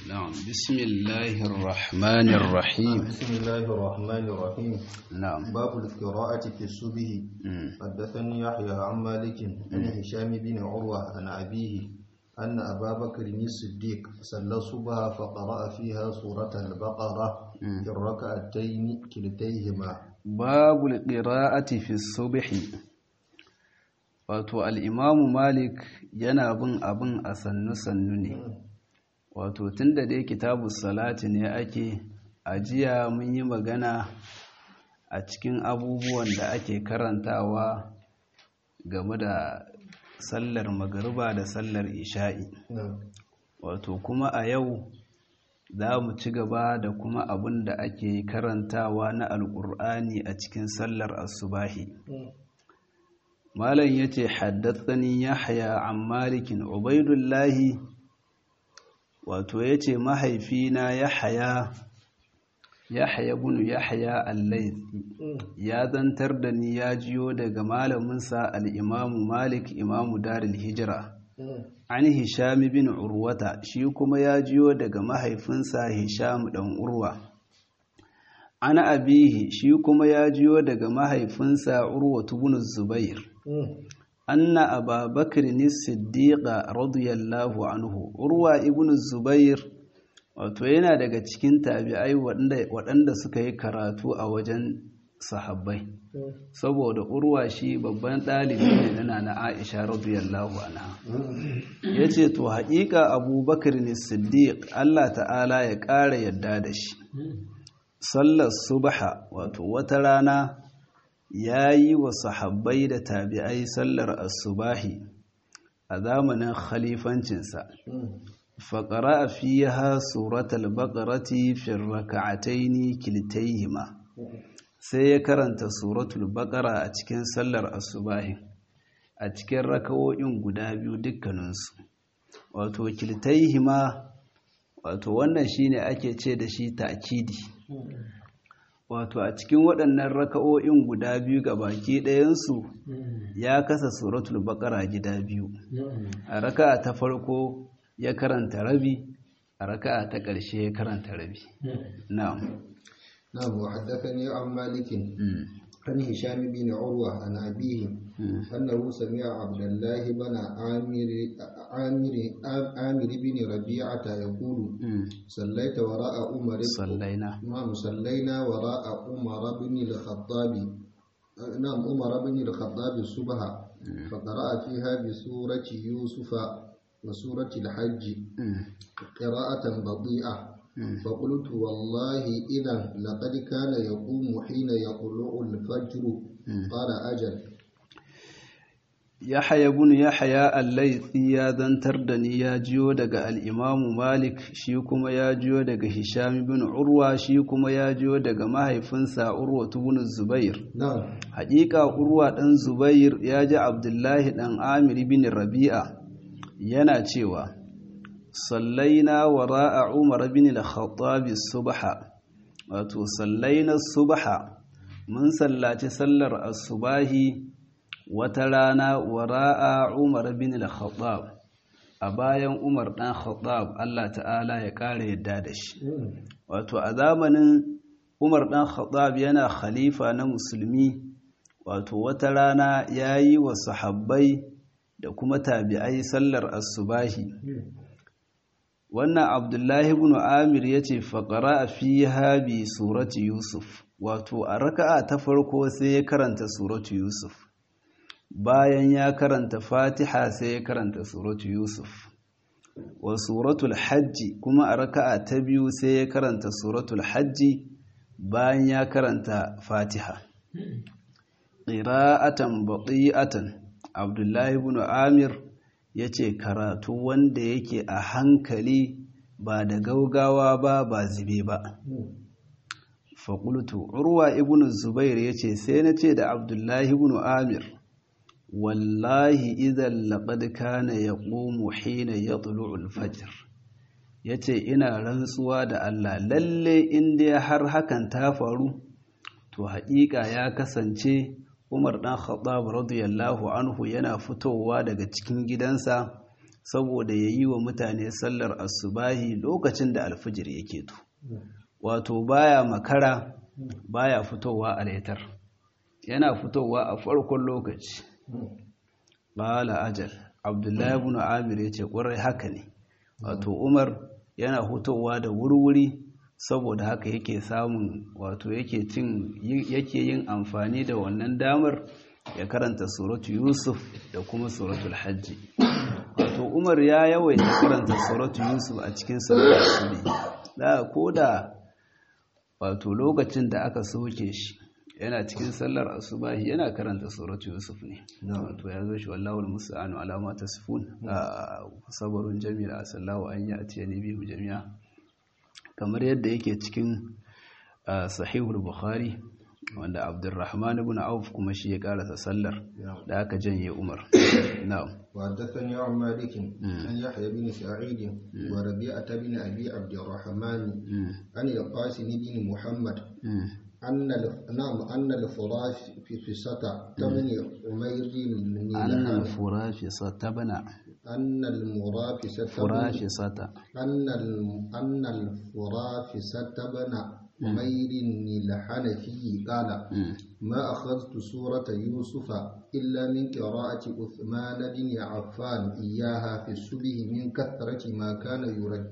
نعم بسم الله الرحمن الرحيم بسم الله الرحمن الرحيم نعم باب القراءة في الصبح مم. حدثني يحيى عن مالك عن هشام بن عروة عن أبيه أن أبا بكر الصديق صلى الصبح فقرأ فيها سورة البقرة في الركعتين كلتيهما babu qira'ati fi subhi wato al-imamu malik yana bin abin a sannu sannu ne wato tunda dai kitabu salati ne ake ajiya mun yi magana a cikin abubuwan da ake karantawa game da sallar magariba da sallar isha'i wato kuma a yau za mu ci gaba da kuma abin da ake karantawa na alƙur'ani a cikin sallar asubahi malam ya ce haddatsani yahya an malikin ubaidullahi wato ya ce mahaifina yahya yahya bunu yahya allaithi ya zantar da ni ya jiyo daga malaminsa al'imamu malik imamu daril hijira an hisham bin urwata shi kuma ya jiyo daga mahaifinsa hisham dan urwa an abihi shi kuma ya jiyo daga mahaifinsa urwatu bin zubair anna ababakar ni siddiqa radiyallahu anhu urwa ibn zubair wato yana daga cikin tabi'ai waɗanda suka yi karatu a wajen sahabbai saboda urwa shi babban ɗalibi ne na na aisha radiyallahu anha ya ce to haƙiƙa abubakar ne siddiq allah ta'ala ya ƙara yadda da shi sallar subha wato wata rana ya yi wa sahabbai da tabi'ai sallar asubahi a zamanin khalifancinsa faƙara a fiye suratul baƙarati fi raka'ataini kiltaihima sai ya karanta suratul baqara a cikin sallar asubahi a cikin rakawoyin guda biyu dukkaninsu wato kiltaihima wato wannan shine ake ce da shi ta'kidi wato a cikin waɗannan raka'o'in guda biyu ga baki ɗayansu ya kasa suratul baqara gida biyu a raka'a ta farko ya karanta rabi a raka'a ta ƙarshe ya karanta rabi na'am نعم وحدثني عن مالك عن هشام بن عروة عن أبيه أنه سمع عبد الله بن عامر عامر عامر بن ربيعة يقول صليت وراء عمر صلينا نعم صلينا وراء عمر بن الخطاب نعم عمر بن الخطاب الصبح فقرأ فيها بسورة يوسف وسورة الحج قراءة بطيئة فقلت والله إذا لقد كان يقوم حين يطلع الفجر قال أجل Yahaya bin Yahaya al-Laythi ya zantar da ni ya jiyo daga al-Imam Malik shi kuma ya jiyo daga Hisham bin Urwa shi kuma ya jiyo daga mahaifinsa Urwa bin Zubair نعم Haƙiƙa Urwa dan Zubair ya ji Abdullahi dan Amir bin Rabi'a yana cewa sallaina wara'a Umar bin al-Khattab subha wato sallaina subha mun sallaci sallar asubahi wata rana wara'a Umar bin al-Khattab a bayan Umar dan Khattab Allah ta'ala ya kare yadda da shi wato a zamanin Umar dan Khattab yana khalifa na musulmi wato wata rana yayi wa sahabbai da kuma tabi'ai sallar asubahi wannan abdullahi ibn amir ya ce faƙara a fi habi suratu yusuf wato a raka'a ta farko sai ya karanta suratu yusuf bayan ya karanta fatiha sai ya karanta suratu yusuf wa suratul hajji kuma a raka'a ta biyu sai ya karanta suratul hajji bayan ya karanta fatiha ƙira'atan baƙi'atan abdullahi ibn amir ya ce karatu wanda yake a hankali ba da gaugawa ba ba zube ba faƙultu urwa ibn zubair ya ce sai na ce da abdullahi ibn amir wallahi idan laƙad kana ya ƙomo hina ya tulu'ul fajir ya ce ina rantsuwa da allah lalle inda har hakan ta faru to haƙiƙa ya kasance Umar ɗan Khattab radiyallahu anhu yana fitowa daga cikin gidansa saboda ya yi wa mutane sallar asubahi lokacin da alfijir yake to wato baya makara baya fitowa a laitar yana fitowa a farkon lokaci bala ajal abdullahi ibn amir ya ce ƙwarai haka ne wato umar yana fitowa da wurwuri saboda haka yake samun wato yake cin yake yin amfani da wannan damar ya karanta suratu yusuf da kuma suratul hajji wato umar ya yawaita karanta suratu yusuf a cikin sallar asubi da ko da wato lokacin da aka soke shi yana cikin sallar asubahi yana karanta suratu yusuf ne wato ya zo shi wallahul musta'anu ala ma tasifun sabarun jami'a sallahu an yi atiyani bihu jami'a kamar yadda yake cikin sahihul bukhari wanda abdurrahman ibn auf kuma shi ya karasa sallar da aka janye umar na'am وحدثني عن مالك عن يحيى بن سعيد وربيعة بن أبي عبد الرحمن عن القاسم بن محمد أن نعم أن الفراش في فسطة تبن عمير بن أن الفرافصة تبنى أن المرافسة فرافصة أن أن الفرافسة بن عمير الحنفي قال ما أخذت سورة يوسف إلا من قراءة عثمان بن عفان إياها في الصبح من كثرة ما كان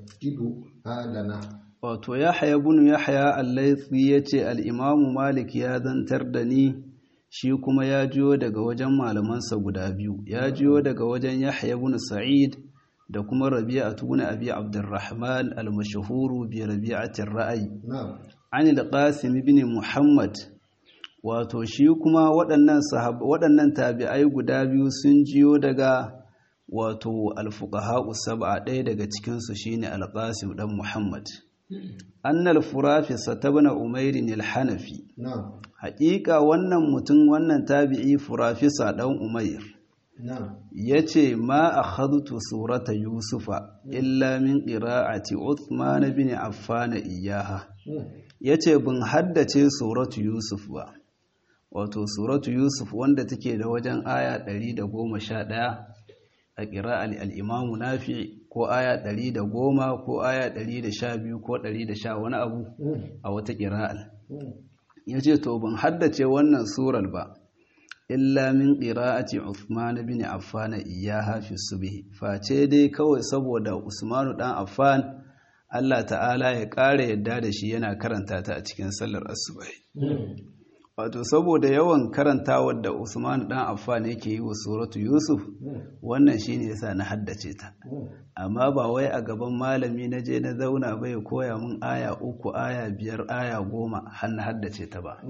يرددها لنا wato yahya bin yahya al-laythi yace al-imamu malik ya zantar da ni shi kuma ya jiyo daga wajen malamansa guda biyu ya jiyo daga wajen yahya bin sa'id da kuma rabi'atu bin abi abdurrahman al-mashhuru bi rabi'atir ra'ayi نعم an al-qasim ibn muhammad wato shi kuma waɗannan sahab waɗannan tabi'ai guda biyu sun jiyo daga wato al-fuqaha sab'a ɗaya daga cikin su shine al-qasim dan muhammad annal furafisa tabna umairin al-hanafi نعم haƙiƙa wannan mutum wannan tabi'i furafisa dan umair نعم yace ma akhadtu surata yusufa illa min qira'ati uthman bin affan iyaha yace bin haddace suratu yusuf ba wato suratu yusuf wanda take da wajen aya 111 a qira'al al-imam nafi ko aya 110 ko aya 112 ko 110 wani abu a wata qira'al yace to ban haddace wannan surar ba illa min qira'ati Uthman bin Affan iyyaha fi subh face dai kawai saboda Usmanu dan Affan Allah ta'ala ya ƙara yadda da shi yana karanta ta a cikin sallar asubahi wato saboda yawan karantawar da Usmanu dan Affan yake yi wa suratu Yusuf wannan shine yasa na haddace ta amma ba wai a gaban malami na je na zauna bai koya mun aya uku aya biyar aya goma har na haddace ta ba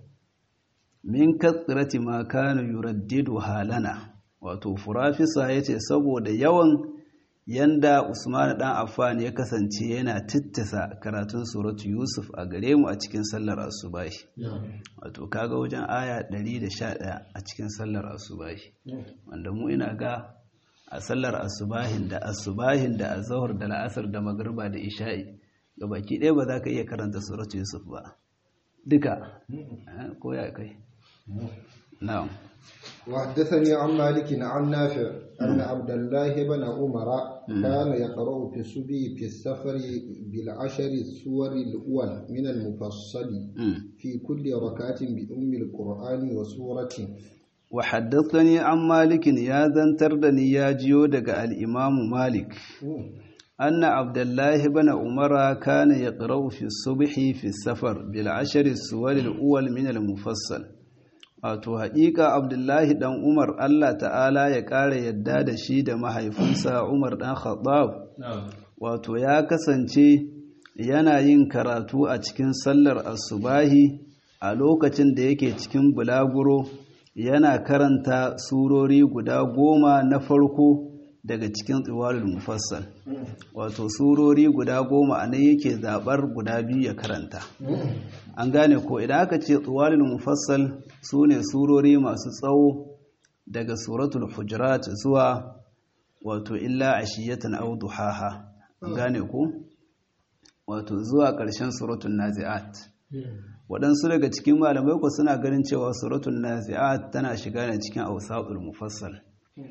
min katsirati ma kana yuraddidu halana wato furafisa yace saboda yawan yanda Usman dan Affan ya kasance yana tittasa karatun suratu Yusuf a gare mu a cikin sallar asubahi wato kaga wajen aya 111 a cikin sallar asubahi wanda mu ina ga a sallar asubahin da asubahin da azhar da la'asar da magriba da isha'i gabaki ɗaya ba za ka iya karanta suratu Yusuf ba duka ko ya kai نعم وحدثني عن مالك عن نافع أن عبد الله بن عمر كان يقرأ في الصبي في السفر بالعشر السور الأول من المفصل في كل ركعة بأم القرآن وسورة وحدثني عن مالك يا ذنتردني يا جيودك الإمام مالك أن عبد الله بن عمر كان يقرأ في الصبح في السفر بالعشر السور الأول من المفصل wato haƙiƙa abdullahi ɗan umar allah ta'ala ya ƙara yadda da shi da mahaifinsa umar ɗan khattab wato ya kasance yana yin karatu a cikin sallar asubahi a lokacin da yake cikin bulaguro yana karanta surori guda goma na farko daga cikin tsiwalul mufassal wato surori guda goma a nan yake zaɓar guda biyu ya karanta an gane ko idan aka ce tsiwalul mufassal su ne surori masu tsawo daga suratul hujurat zuwa wato illa ashiyatan aw duhaha an gane ko wato zuwa ƙarshen suratul nazi'at waɗansu daga cikin malamai ko suna ganin cewa suratul nazi'at tana shiga ne cikin awsatul mufassal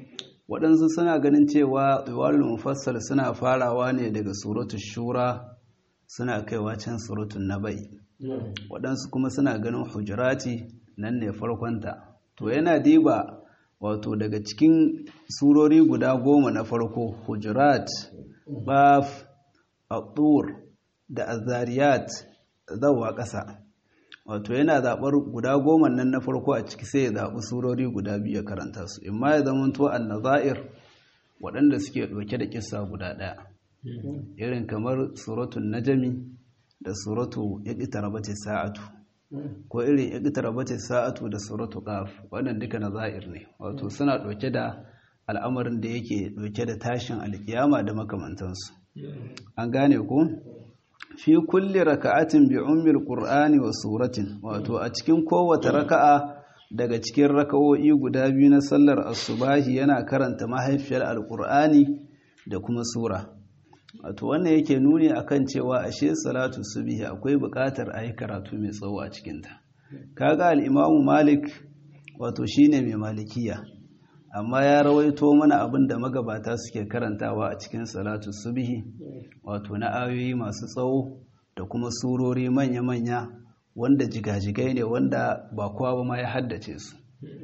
waɗansu suna ganin cewa tsiwalul mufassal suna farawa ne daga suratul shura suna kaiwa can suratul nabai waɗansu kuma suna ganin hujurati nan ne farkonta to yana diba wato daga cikin surori guda goma na farko hujurat baf at da azariyat zawa ƙasa wato yana zaɓar guda goma nan na farko a ciki sai ya zaɓi surori guda biyu ya karanta su in ma ya zama to annazair waɗanda suke ɗauke da kissa guda ɗaya irin kamar suratun najami da suratu iqtarabati sa'atu ko irin iqtarabati sa'atu da suratu qaf wannan duka nazair ne wato suna ɗauke da al'amarin da yake ɗauke da tashin alkiyama da makamantansu an gane ko fi kulli raka'atin bi ummil qur'ani wa suratin wato a cikin kowace raka'a daga cikin raka'o'i guda biyu na sallar asubahi yana karanta mahaifiyar alqur'ani da kuma sura wato wannan yake nuni akan cewa ashe salatu subhi akwai buƙatar a yi karatu mai tsawo a cikinta kaga al-imamu malik wato shine mai malikiya amma ya rawaito mana abin da magabata suke karantawa a cikin salatu subhi wato na ayoyi masu tsawo da kuma surori manya-manya wanda jigajigai ne wanda ba kowa ba ma ya haddace su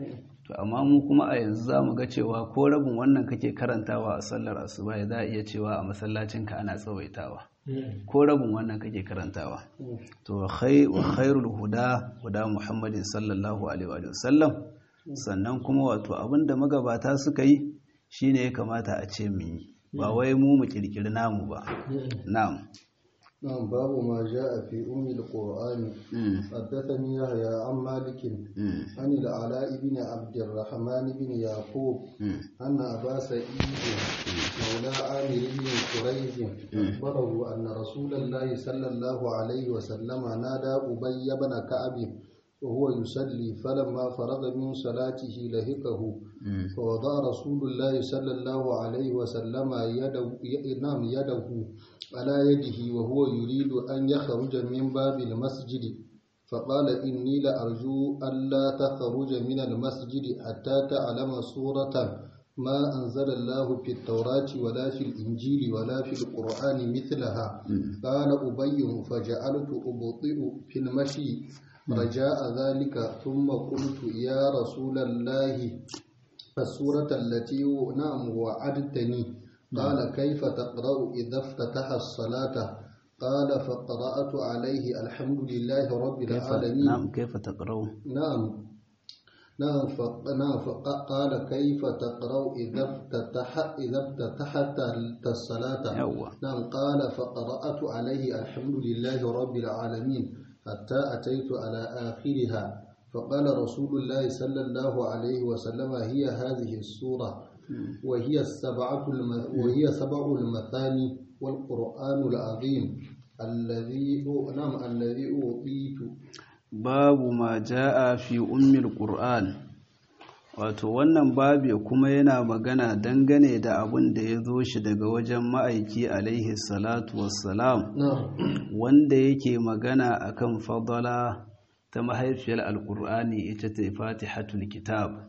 to amma mu kuma a yanzu za mu ga cewa ko rabin wannan kake karantawa a sallar asuba za a iya cewa a masallacinka ana tsawaitawa ko rabin wannan kake karantawa to wa khairul huda huda muhammadin sallallahu alaihi wa sallam sannan kuma wato abinda magabata suka yi shine ya kamata a ce mu yi ba wai mu mu kirkiri namu ba na'am نعم باب ما جاء في أم القرآن حدثني يحيى عن مالك عن العلاء بن عبد الرحمن بن يعقوب أن أبا سعيد مولى عامر بن قريز أخبره أن رسول الله صلى الله عليه وسلم نادى أبي بن كعب وهو يصلي فلما فرغ من صلاته لهقه فوضع رسول الله صلى الله عليه وسلم يده نعم يده على يده وهو يريد أن يخرج من باب المسجد فقال إني لأرجو ألا تخرج من المسجد حتى تعلم سورة ما أنزل الله في التوراة ولا في الإنجيل ولا في القرآن مثلها قال أبي فجعلت أبطئ في المشي رجاء ذلك ثم قلت يا رسول الله السورة التي نعم وعدتني قال كيف تقرأ إذا افتتح الصلاة قال فقرأت عليه الحمد لله رب العالمين نعم كيف تقرأ نعم نعم نعم فقال كيف تقرأ إذا افتتح إذا افتتحت الصلاة نعم قال فقرأت عليه الحمد لله رب العالمين حتى أتيت على آخرها فقال رسول الله صلى الله عليه وسلم هي هذه السورة وهي السبعة وهي سبع المثاني والقرآن العظيم الذي نعم الذي أوتيت باب ما جاء في أم القرآن wato wannan babi kuma yana magana dangane da abin da ya zo shi daga wajen ma'aiki alaihi salatu wassalam wanda yake magana akan fadala ta mahaifiyar alkur'ani ita ta fatihatul kitab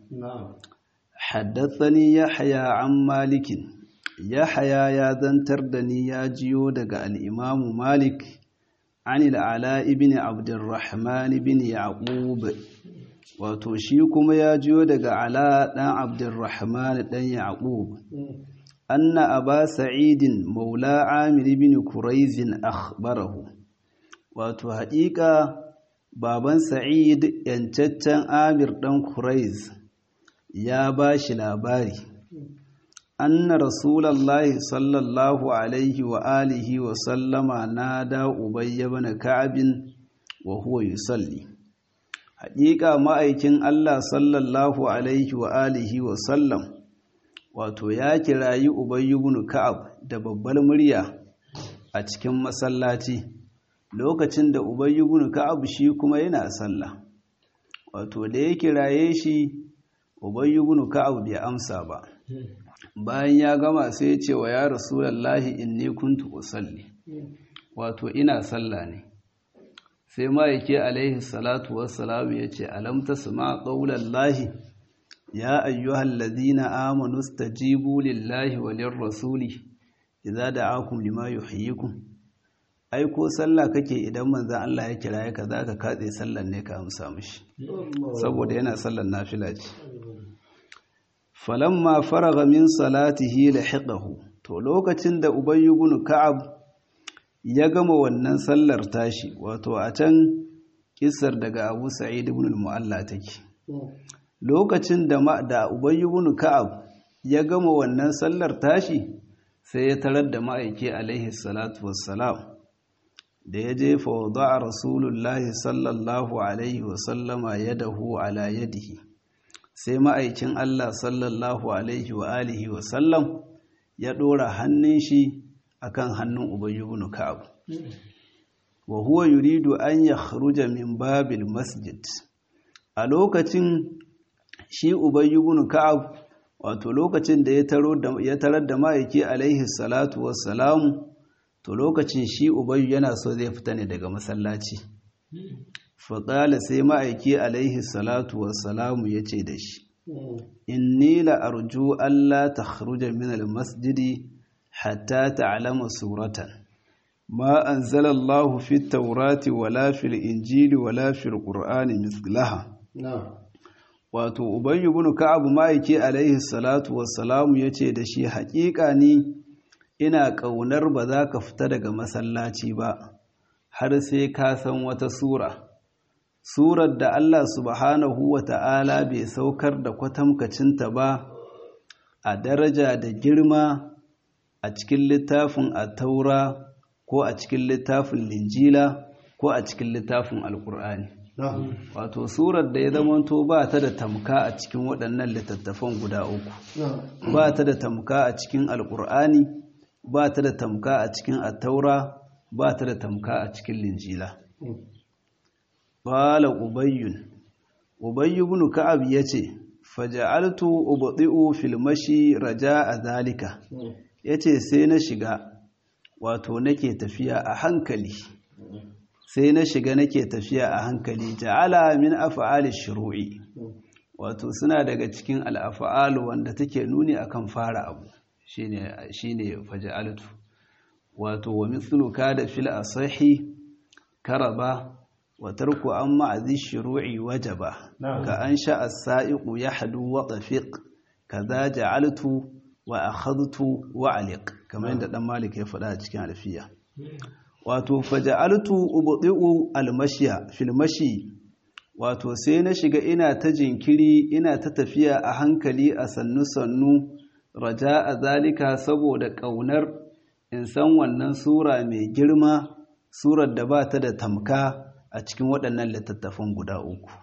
haddathani yahya an malikin yahya ya zantar da ni ya jiyo daga al'imamu malik an al'ala ibn abdurrahman ibn yaqub wato shi kuma ya jiyo daga ala ɗan abdurrahman ɗan yaqub anna aba sa'idin maula amir bin kuraizin akhbarahu wato haƙiƙa baban sa'id yancaccen amir ɗan kuraiz ya ba shi labari anna rasulallahi sallallahu alaihi wa alihi wa sallama nada ubayya bana ka'abin wa huwa yusalli haƙiƙa ma'aikin Allah sallallahu alaihi wa alihi wa sallam wato ya kirayi Ubayy ibn Ka'ab da babbar murya a cikin masallaci lokacin da Ubayy ibn Ka'ab shi kuma yana sallah wato da ya kiraye shi Ubayy ibn Ka'ab bai amsa ba bayan ya gama sai ya ce wa ya Rasulullahi inni kuntu usalli wato ina sallah ne sai ma'aike alaihi salatu wassalamu ya ce alamta su ma ƙaunar lahi ya ayyuhal ladina amanu stajibu lillahi walir rasuli idza da'akum lima yuhyikum ai ko sallah kake idan manzon Allah ya kira ka zaka katse sallar ne ka amsa mishi saboda yana sallar nafila ce falamma faraga min salatihi lahiqahu to lokacin da ubayy ibn ka'ab ya gama wannan sallar tashi wato a can kissar daga Abu Sa'id ibn al-Mu'alla take lokacin da da ubayy ibn ka'ab ya gama wannan sallar tashi sai ya tarar da ma'aiki alaihi salatu wassalam da ya je fa wada'a rasulullahi sallallahu alaihi wasallama yadahu ala yadihi sai ma'aikin Allah sallallahu alaihi wa alihi wa sallam ya ɗora hannun shi akan hannun Ubay ibn Ka'ab wa huwa yuridu an yakhruja min babil masjid a lokacin shi Ubay ibn Ka'ab wato lokacin da ya taro da ya tarar da ma'aiki alaihi salatu wassalamu to lokacin shi Ubay yana so zai fita ne daga masallaci faƙala sai ma'aiki alaihi salatu wassalamu ya ce da shi inni la'arju Allah ta haruja min almasjidi hatta ta'alama suratan ma an zalallahu fi taurati wala fil injili wala fil ƙur'ani mislaha wato ubayyu bin ka'abu ma'aiki alaihi salatu wassalamu ya ce da shi haƙiƙa ni ina ƙaunar ba za ka fita daga masallaci ba har sai ka san wata sura surar da Allah subhanahu wa ta'ala bai saukar da kwatamkacinta ba a daraja da girma a cikin littafin taura ko a cikin littafin linjila ko a cikin littafin alkur'ani wato surar da ya zamanto ba ta da tamka a cikin waɗannan littattafan guda uku ba ta da tamka a cikin alkur'ani ba ta da tamka a cikin attaura ba ta da tamka a cikin linjila Bala Ubayyun, Ubayyu bin Ka'ab ya ce, Faja'altu ubadi'u fil mashi raja a zalika, ya ce sai na shiga, wato nake tafiya a hankali, sai na shiga nake tafiya a hankali, ja'ala min afa'ali shuru'i, wato suna daga cikin al'afa'alu wanda take nuni akan fara abu, shi ne faja'altu, wato wa mithluka da fil asahi karaba وترك أن معذي الشروع وجبا كأنشأ السائق يحدو وطفق كذا جعلت وأخذت وعلق كما عند دم مالك يفعل cikin alfiya wato faja'altu ubdi'u almashiya fil mashi wato sai na shiga ina ta jinkiri ina ta tafiya a hankali a sannu sannu raja'a zalika saboda kaunar in san wannan sura mai girma surar da ba ta da tamka a cikin waɗannan littattafan guda uku.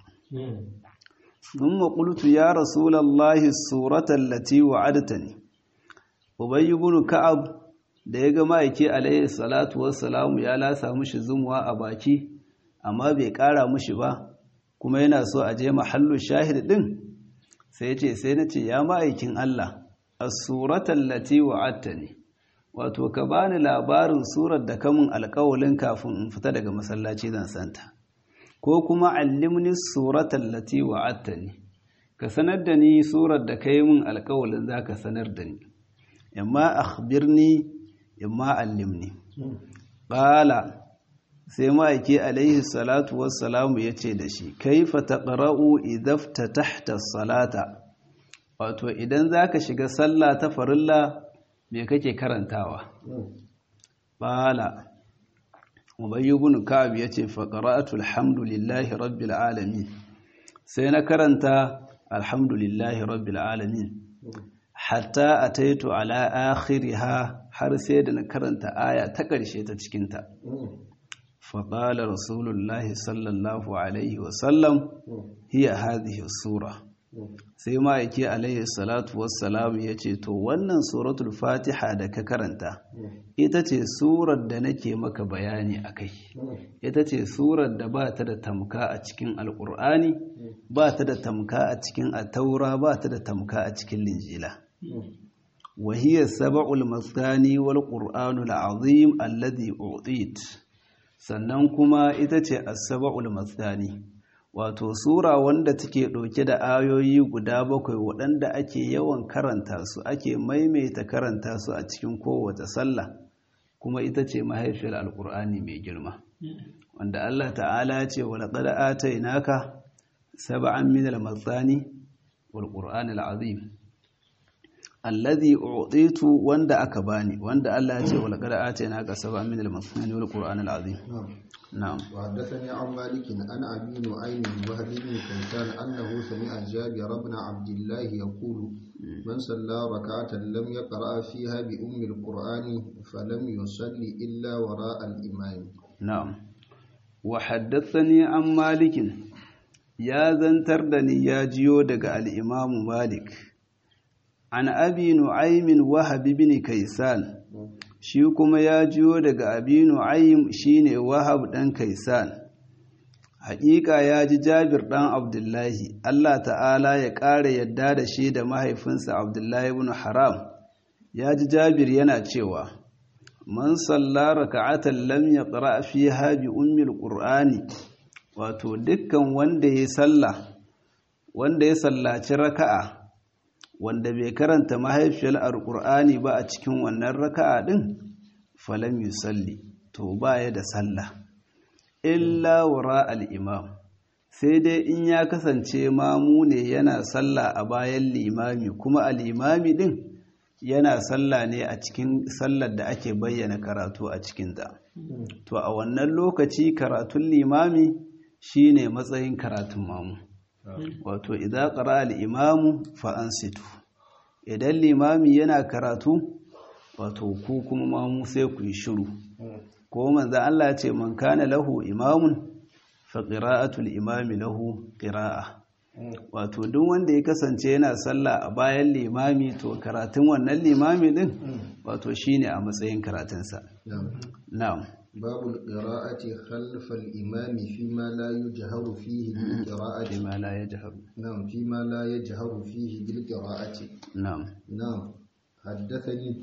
Sun maƙultu ya Rasulallahi suratan lati wa'adta ne, Ubayi bin Ka'ab da ya ga ma'aiki alayhi salatu wassalamu ya lasa mushi zumuwa a baki, amma bai ƙara mushi ba, kuma yana so a je mahallu shahid ɗin, sai ce sai na ce ya ma'aikin Allah, a suratan lati wa'adta ne. wato ka bani labarin surar da kamun alkawalin kafin in fita daga masallaci zan santa ko kuma allimni suratan lati wa'attani ka sanar da ni surar da kai min alkawalin zaka sanar da ni imma akhbirni imma allimni qala sai ma'aiki alaihi salatu wassalamu yace da shi kaifa taqra'u idza tahta salata wato idan zaka shiga sallah ta farilla me kake karantawa bala ubayy ibn ka'ab yace fa qara'atu alhamdulillahi rabbil alamin sai na karanta alhamdulillahi rabbil alamin hatta ataitu ala akhiriha har sai da na karanta aya ta ƙarshe ta cikin ta fa qala rasulullahi sallallahu alaihi wa sallam hiya hadhihi sura sai ma'aiki alaihi salatu wassalam ya ce to wannan suratul fatiha da ka karanta ita ce surar da nake maka bayani a kai ita ce surar da ba ta da tamka a cikin alkur'ani ba ta da tamka a cikin ataura ba ta da tamka a cikin linjila wahiyar saba'ul masani wal qur'anul azim alladhi utit sannan kuma ita ce as-saba'ul masani wato sura wanda take ɗauke da ayoyi guda bakwai waɗanda ake yawan karanta su ake maimaita karanta su a cikin kowace sallah kuma ita ce mahaifiyar alƙur'ani mai girma wanda Allah ta'ala ce wa laqad atainaka sab'an min al-mathani wal qur'an al-azim alladhi u'titu wanda aka bani wanda Allah ya ce wa laqad atainaka sab'an min al-mathani wal qur'an al-azim na'am وحدثني عن مالك عن ابي نعيم وهب بن كيسان انه سمع جابر بن عبد الله يقول من صلى ركعه لم يقرا فيها بام القران فلم يصلي الا وراء الامام na'am wa haddathani an malikin ya zantar da ni ya jiyo daga al-imam malik an abi nu'aymin wahab ibn kaysan shi kuma ya jiyo daga abi nu'aym shine wahab dan kaysan haƙiƙa ya ji jabir ɗan abdullahi Allah ta'ala ya ƙara yadda da shi da mahaifinsa abdullahi ibn haram ya ji jabir yana cewa man salla raka'atan lam yaqra fiha bi ummil qur'ani wato dukkan wanda ya salla wanda ya sallaci raka'a wanda bai karanta mahaifiyar alqur'ani ba a cikin wannan raka'a din falam yusalli to baya da sallah illa wara al-imam sai dai in ya kasance mamu ne yana sallah a bayan limami kuma al-imami din yana sallah ne a cikin sallar da ake bayyana karatu a cikinta to a wannan lokaci karatun limami shine matsayin karatun mamu wato idan qara al-imamu fa ansitu idan limami yana karatu wato ku kuma mamu sai ku yi shiru ko manzo Allah ce man kana lahu imamun fa qira'atul imami lahu qira'a wato duk wanda ya kasance yana sallah a bayan limami to karatun wannan limami din wato shine a matsayin karatunsa na'am باب القراءة خلف الإمام فيما لا يجهر فيه بالقراءة bima la yajhar نعم فيما لا يجهر فيه بالقراءة na'am نعم حدثني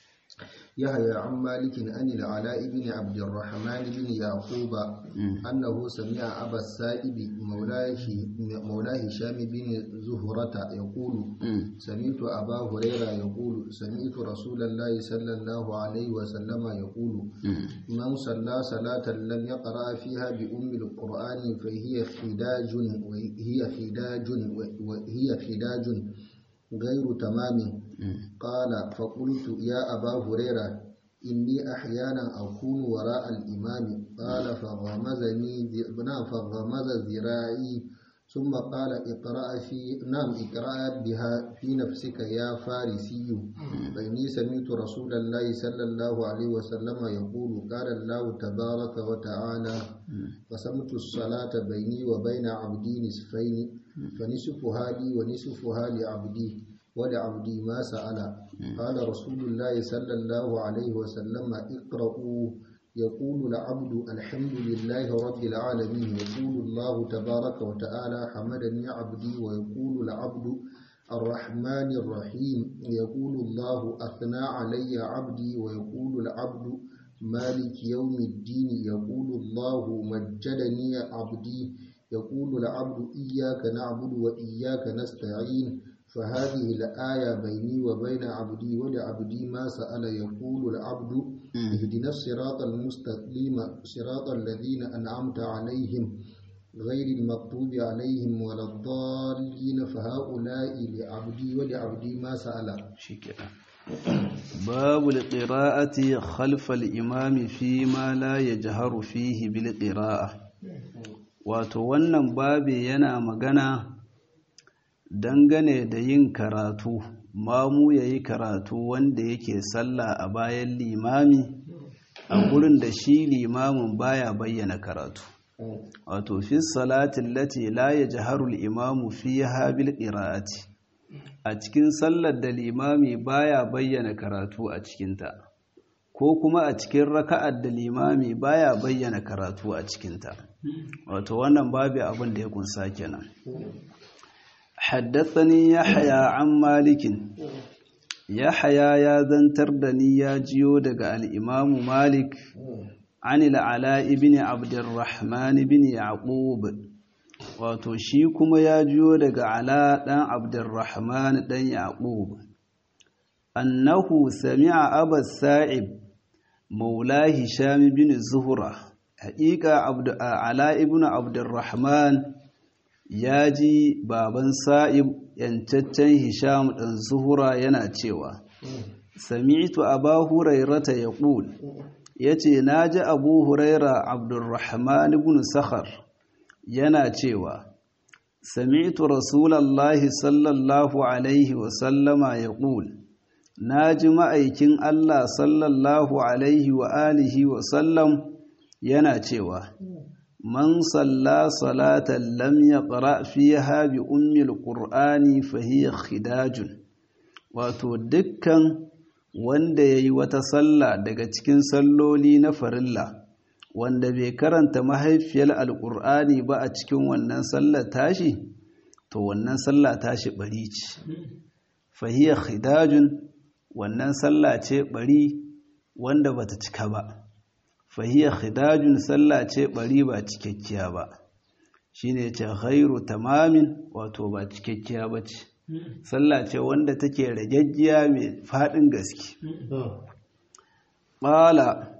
يحيى عن مالك عن العلاء بن عبد الرحمن بن يعقوب أنه سمع أبا السائب مولاه مولاه هشام بن زهرة يقول سمعت أبا هريرة يقول سمعت رسول الله صلى الله عليه وسلم يقول من صلى صلاة لم يقرأ فيها بأم القرآن فهي خداج وهي خداج وهي خداج غير تمام قال فقلت يا أبا هريرة إني أحيانا أكون وراء الإمام قال فغمزني نعم فغمز ذراعي ثم قال اقرأ في نعم اقرأ بها في نفسك يا فارسي فإني سمعت رسول الله صلى الله عليه وسلم يقول قال الله تبارك وتعالى قسمت الصلاة بيني وبين عبدي نصفين فنصفها لي ونصفها لعبدي ولعبدي ما سأل قال رسول الله صلى الله عليه وسلم اقرأوا يقول العبد الحمد لله رب العالمين يقول الله تبارك وتعالى حمدني عبدي ويقول العبد الرحمن الرحيم يقول الله أثنى علي عبدي ويقول العبد مالك يوم الدين يقول الله مجدني عبدي يقول العبد إياك نعبد وإياك نستعين فهذه الآية بيني وبين عبدي ولعبدي ما سأل يقول العبد اهدنا الصراط المستقيم صراط الذين أنعمت عليهم غير المغضوب عليهم ولا الضالين فهؤلاء لعبدي ولعبدي ما سأل shikenan babu alqira'ati khalfa al-imam fi ma la yajharu fihi bil qira'a wato wannan babe yana magana dangane da yin karatu mamu yayi karatu wanda yake sallah a bayan limami a gurin da shi limamin baya bayyana karatu wato fi salati allati la yajharu al-imamu fiha bil qira'ati a cikin sallar da limami baya bayyana karatu a cikinta ko kuma a cikin raka'ar da limami baya bayyana karatu a cikinta wato wannan babu abin da ya kunsa kenan haddathani yahya an malikin yahya ya zantar da ni ya jiyo daga al-imamu malik عن العلاء بن عبد الرحمن بن يعقوب wato shi kuma ya jiyo daga ala ɗan abdurrahman ɗan yaƙub annahu sami'a abas sa'ib maula hisham bin zuhra haƙiƙa ala ibn abdurrahman ya ji baban sa'ib yancaccen hisham ɗan zuhra yana cewa sami'tu aba hurairata yaqul yace naji abu huraira abdurrahman ibn sakhar yana cewa sami'tu rasulallahi sallallahu alaihi wa sallama yaqul naji ma'aikin Allah sallallahu alaihi wa alihi wa sallam yana cewa man salla salatan lam yaqra fiha bi ummil qur'ani fa hiya khidajun wato dukkan wanda yayi wata sallah daga cikin salloli na farilla wanda bai karanta mahaifiyar alqur'ani ba a cikin wannan sallar tashi to wannan sallah tashi bari ce fa hiya khidajun wannan sallah ce bari wanda bata cika ba fahiyar khidajun sallah ce bari ba cikakkiya ba shine ce ghairu tamamin wato ba cikakkiya ba ce sallah ce wanda take ragaggiya mai faɗin gaske ƙala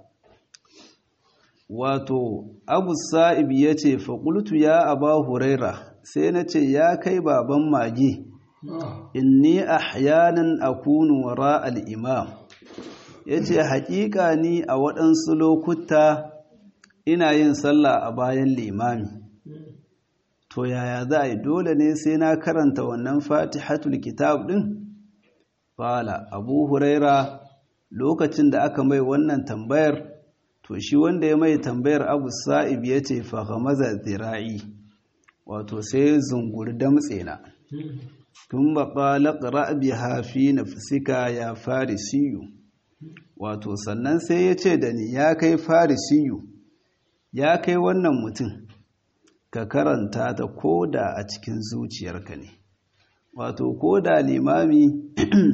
wato abu sa'ib ya ce faƙultu ya aba huraira sai na ce ya kai baban mage inni ahyanan akunu wara al-imam ya ce haƙiƙa ni a waɗansu lokuta ina yin sallah a bayan limami to yaya za a yi dole ne sai na karanta wannan fatihatul kitab ɗin fala abu huraira lokacin da aka mai wannan tambayar to shi wanda ya mai tambayar abu sa'ib ya ce fahamaza zira'i wato sai zunguri damtse na tun baƙa ƙara biha fi nafsika ya farisiyu wato sannan sai ya ce da ni ya kai farisiyu ya kai wannan mutum ka karanta ta koda a cikin zuciyarka ne wato koda limami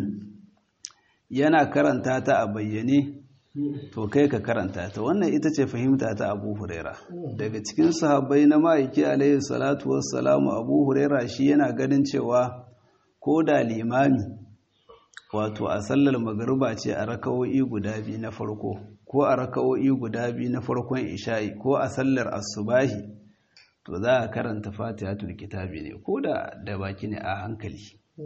yana karanta ta a bayyane to kai ka karanta ta wannan ita ce fahimta ta abu huraira daga cikin sahabbai na ma'aiki alaihi salatu wassalamu abu huraira shi yana ganin cewa koda limami wato a sallar magariba ce a raka'o'i guda biyu na farko ko a raka'o'i guda biyu na farkon isha'i ko a sallar asubahi to za a karanta fatihatul kitabi ne ko da da baki ne a hankali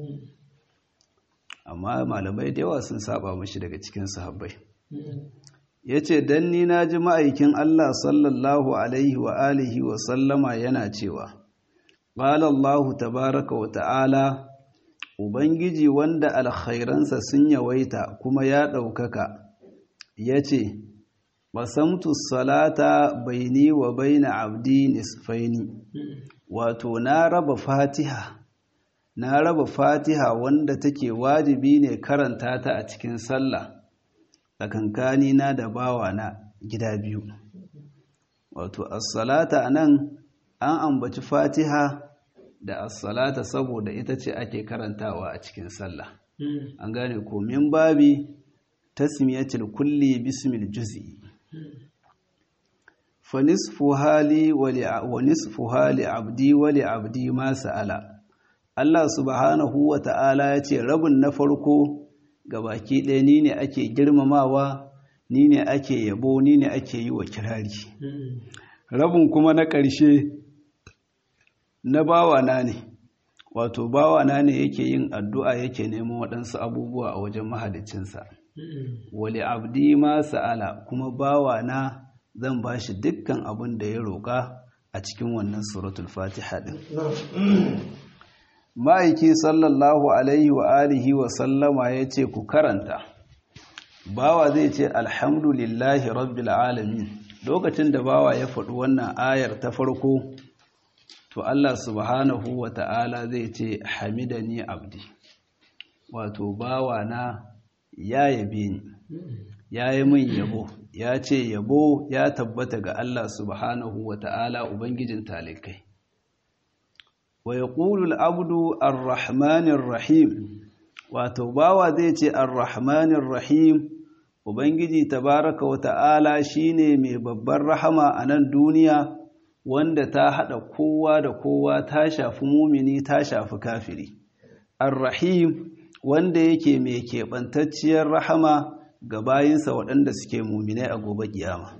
amma malamai da yawa sun saba mashi daga cikin sahabbai yace dan ni na ji ma'aikin Allah sallallahu alaihi wa alihi wa sallama yana cewa qala Allah tabaaraka wa ta'ala Ubangiji wanda alkhairansa sun yawaita kuma ya ɗaukaka, ya ce, Basamtu salata baini wa baina abdi nisfaini, wato na raba fatiha, na raba fatiha wanda take wajibi ne karanta ta a cikin sallah, tsakankani na da bawa na gida biyu. Wato, as-salata nan an ambaci fatiha da as-salata saboda ita ce ake karantawa a cikin sallah an gane ko min babi tasmiyatul kulli bismil juz'i fa nisfu hali wa nisfu hali abdi wa li abdi ma sa'ala Allah subhanahu wa ta'ala ya ce rabin na farko ga baki ɗaya ni ne ake girmamawa ni ne ake yabo ni ne ake yi wa kirari rabin kuma na ƙarshe na bawana ne wato bawana ne yake yin addu'a yake neman waɗansu abubuwa a wajen mahalicinsa wali abdi ma sa'ala kuma bawana zan ba shi dukkan abin da ya roƙa a cikin wannan suratul fatiha ɗin ma'aiki sallallahu alaihi wa alihi wa sallama ya ce ku karanta bawa zai ce alhamdulillahi rabbil alamin lokacin da bawa ya faɗi wannan ayar ta farko to Allah subhanahu wa ta'ala zai ce hamidani abdi wato bawa na ya yabe ni ya yi min yabo ya ce yabo ya tabbata ga Allah subhanahu wa ta'ala ubangijin talikai wa ya ƙulul abdu ar-rahmanin rahim wato bawa zai ce ar-rahmanin rahim ubangiji tabaraka wa ta'ala shine mai babbar rahama a nan duniya wanda ta haɗa kowa da kowa ta shafi mumini ta shafi kafiri ar-rahim wanda yake mai keɓantacciyar rahama ga bayinsa waɗanda suke muminai a gobe kiyama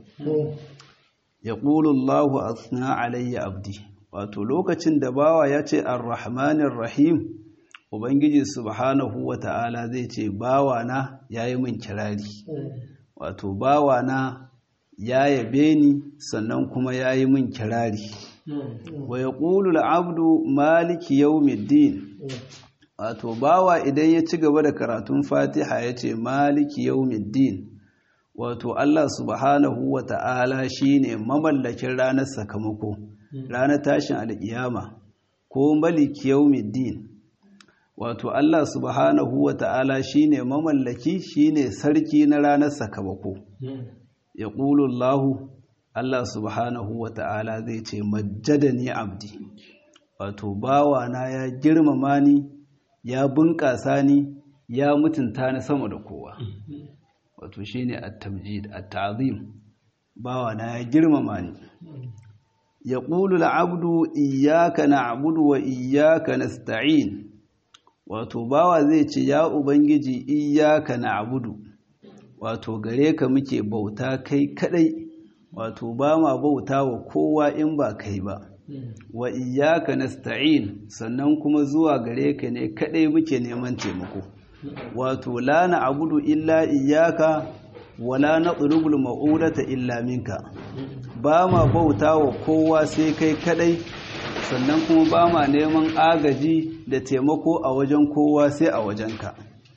ya ƙulullahu asna alayya abdi wato lokacin da bawa ya ce ar-rahmanir rahim ubangiji subhanahu wa ta'ala zai ce bawana ya yi min kirari wato bawana ya yabe ni sannan kuma ya yi min kirari wa ya ƙulul abdu maliki yawmiddin wato bawa idan ya ci gaba da karatun fatiha ya ce maliki yawmiddin wato Allah subhanahu wa ta'ala shi ne mamallakin ranar sakamako ranar tashin alƙiyama ko maliki yawmiddin wato Allah subhanahu wa ta'ala shi ne mamallaki shi ne sarki na ranar sakamako ya ƙulullahu Allah subhanahu wa ta'ala zai ce majjadani abdi wato bawana ya girmama ni ya bunƙasa ni ya mutunta ni sama da kowa wato shine at-tamjid at-ta'zim bawana ya girmama ni yaqulu al-'abdu iyyaka na'budu wa iyyaka nasta'in wato bawa zai ce ya ubangiji iyyaka na'budu wato gare ka muke bauta kai kadai wato ba ma bauta wa kowa in ba kai ba wa iyyaka nasta'in sannan kuma zuwa gare ka ne kadai muke neman taimako wato la na'budu illa iyyaka wala natlubul ma'udata illa minka ba ma bauta wa kowa sai kai kadai sannan kuma ba ma neman agaji da taimako a wajen kowa sai a wajenka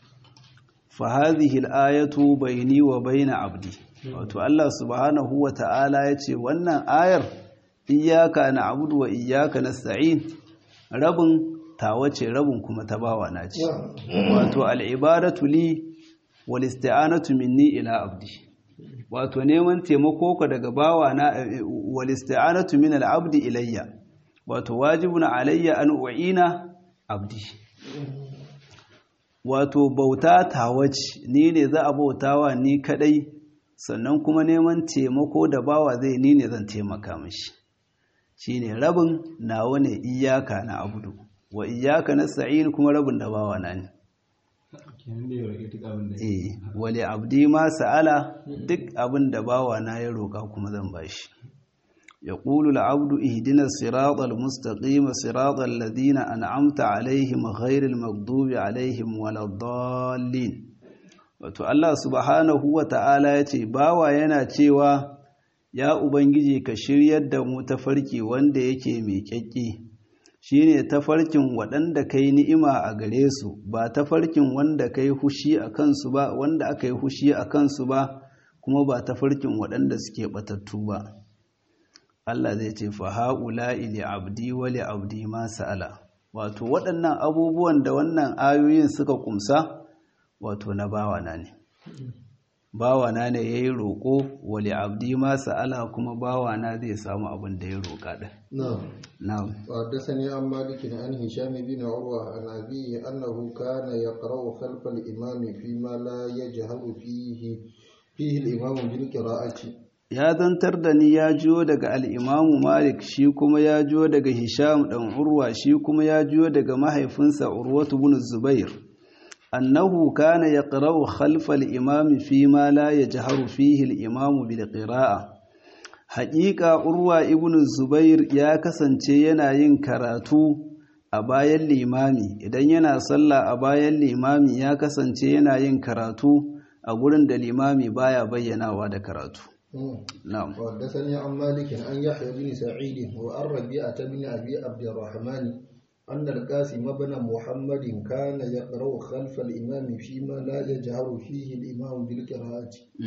fa hadhihi al-ayatu bayni wa bayna abdi wato Allah subhanahu wa ta'ala yace wannan ayar iyaka na abudu wa iyaka na sa'in rabin tawa ce rabin kuma ta bawa na ce wato al'ibadatu li wal isti'anatu minni ila abdi wato neman taimako ka daga bawa na wal isti'anatu min al abdi ilayya wato wajibun alayya an u'ina abdi wato bauta tawa ce ni ne za a bautawa ni kadai sannan kuma neman taimako da bawa zai ni ne zan taimaka mishi shine rabin nawa ne iyaka na abudu wa iyaka na sa'in kuma rabin da bawa na ne eh wali abdi ma sa'ala duk abin da bawa na ya roka kuma zan bashi يقول العبد اهدنا الصراط المستقيم صراط الذين أنعمت عليهم غير المغضوب عليهم ولا الضالين wato Allah subhanahu wa ta'ala ya ce bawa yana cewa ya ubangiji ka shiryar da mu tafarki wanda yake mai kyakki shine tafarkin waɗanda kai ni'ima a gare su ba tafarkin wanda kai hushi a kansu ba wanda aka yi hushi a kansu ba kuma ba tafarkin waɗanda suke batattu ba Allah zai ce fa haula ili abdi wa li abdi ma sa'ala wato waɗannan abubuwan da wannan ayoyin suka kumsa wato na bawana ne bawana ne ya yi roƙo wali abdi ma sa'ala kuma bawana zai samu abin da ya roƙa ɗin na'am وحدثني عن مالك عن هشام بن عروة عن أبيه أنه كان يقرأ خلف الإمام فيما لا يجهر فيه فيه الإمام بالقراءة ya zantar da ni ya jiyo daga al'imamu malik shi kuma ya jiyo daga hisham ɗan urwa shi kuma ya jiyo daga mahaifinsa urwatu bin zubair annahu kana yaqra'u khalfa al-imam fi ma la yajharu fihi al-imam bil qira'a haqiqa urwa ibn zubair ya kasance yana yin karatu a bayan limami idan yana sallah a bayan limami ya kasance yana yin karatu a gurin da limami baya bayyanawa da karatu na'am وحدثني عن مالك عن يحيى بن سعيد وعن ربيعة بن أبي عبد الرحمن أن القاسم بن محمد كان يقرأ خلف الإمام فيما لا يجهر فيه الإمام بالقراءة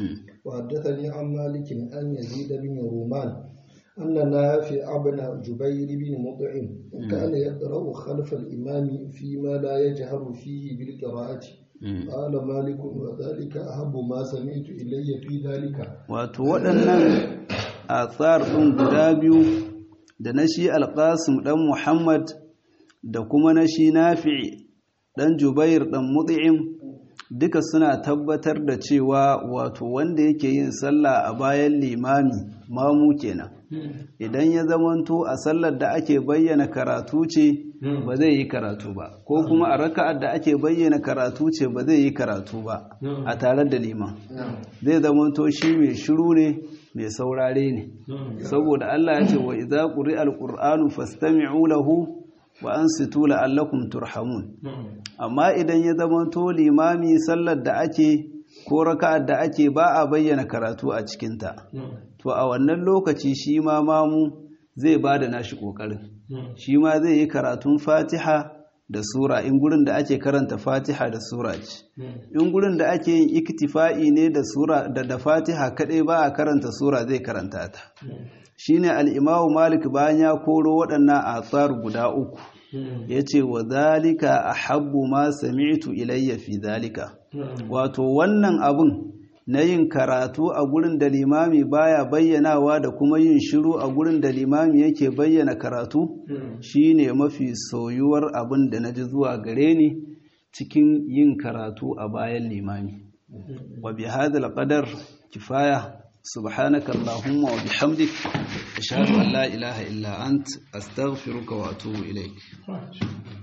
وحدثني عن مالك أن يزيد بن رومان أن نافع بن جبير بن مطعم كان يقرأ خلف الإمام فيما لا يجهر فيه بالقراءة قال مالك وذلك أحب ما سمعت إلي في ذلك wato waɗannan athar ɗin guda biyu da na shi alƙasim ɗan muhammad da kuma na shi nafi ɗan jubair ɗan mut'im duka suna tabbatar da cewa wato wanda yake yin sallah a bayan limami mamu kenan idan ya zamanto a sallar da ake bayyana karatu ce ba zai yi karatu ba ko kuma a raka'ar da ake bayyana karatu ce ba zai yi karatu ba a tare da liman zai zamanto shi mai shiru ne mai saurare ne saboda Allah ya ce wa idza quri'a alqur'anu fastami'u lahu wa ansitu la'allakum turhamun amma idan ya zamanto limami sallar da ake ko raka'ar da ake ba a bayyana karatu a cikinta to a wannan lokaci shi ma mamu zai ba da nashi ƙoƙarin shi ma zai yi karatun fatiha da sura in gurin da ake karanta fatiha da sura ce in gurin da ake yin iktifa'i ne da sura da da fatiha kadai ba a karanta sura zai karanta ta shine al-imamu malik bayan ya koro waɗannan atsar guda uku yace wa zalika ahabbu ma sami'tu ilayya fi zalika wato wannan abun na yin karatu a gurin da limami baya bayyanawa da kuma yin shiru a gurin da limami yake bayyana karatu shine mafi soyuwar abin da naji zuwa gare ni cikin yin karatu a bayan limami wa bi hadal qadar kifaya subhanaka allahumma wa bihamdik ashhadu an la ilaha illa ant astaghfiruka wa atubu ilaik